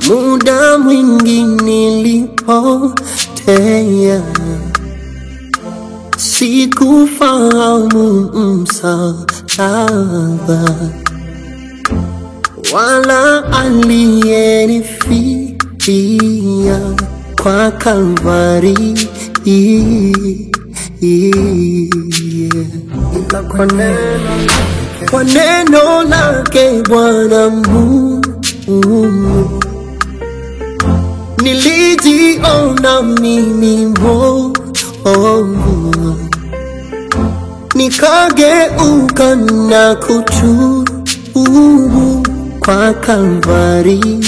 muda mwingi nilipotea, sikufahamu msalaba wala aliyenifidia kwa Kalvari. Ila kwa neno, kwa neno lake Bwana Mungu nilijiona mimi mwovu, nikageuka na kutubu kwa Kalvari.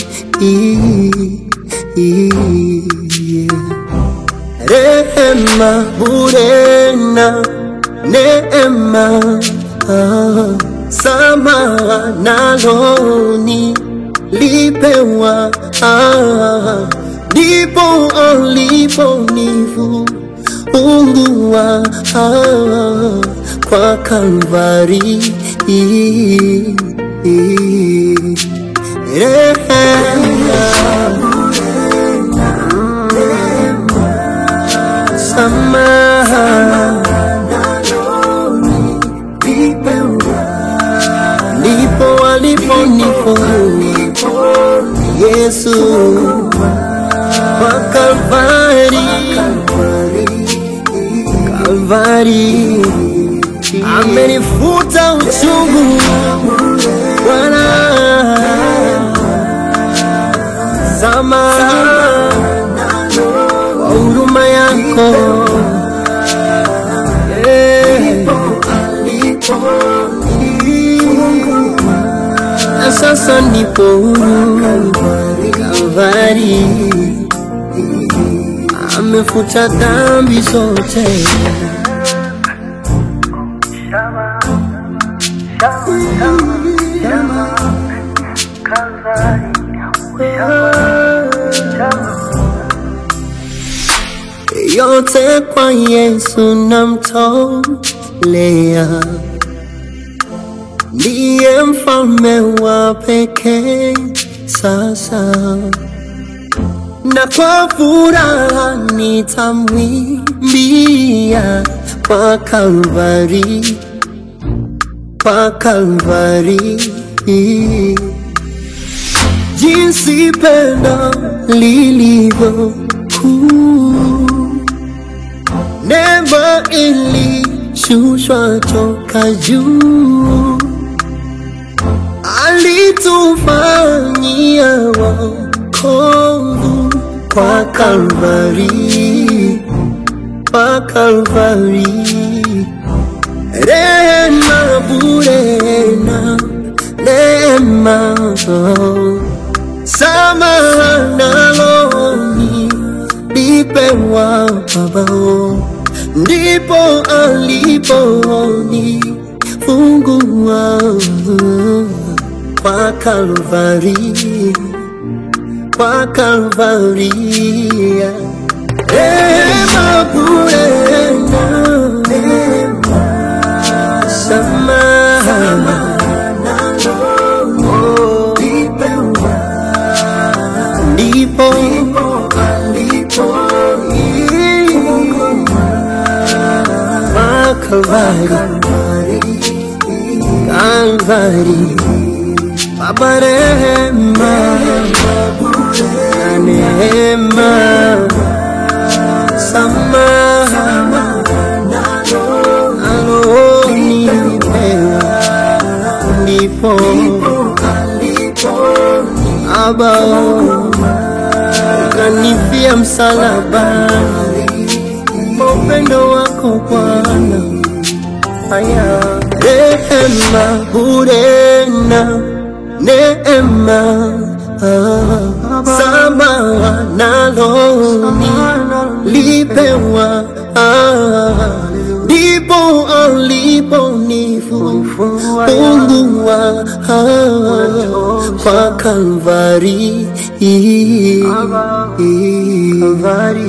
Rehema bure na neema, ah, samaha naloni lipewa, ah, ndipo aliponifunguwa ah, kwa Kalvari. Rehema samaha ndipo aliponifungua Yesu kwa Kalvari, Kalvari amenifuta uchungu Bwana, samaha kwa huruma yako Eh. na sasa nipo huru Kalvari, amefuta dhambi zote. yote kwa Yesu namtolea, ndiye mfalme wa pekee sasa, na kwa furaha nitamwimbia kwa Kalvari, kwa Kalvari jinsi pendo lilivyo kuu, neema ilishushwa toka juu, alitufanyia wokovu kwa Kalvari, kwa Kalvari, rehema bure na neema samaha naloni lipewa Baba, ndipo aliponifungua kwa Kalvari, kwa Kalvari, rehema bure na neema, samaha ndipo Kalvari, Kalvari, Baba rehema na neema, samaha alonipewa, ndipo abao kanifia msalabani kwa upendo wako Bwana. Haya, rehema bure na neema ah, samaha naloni lipewa ah, ndipo aliponifungua ah, kwa Kalvari, Kalvari.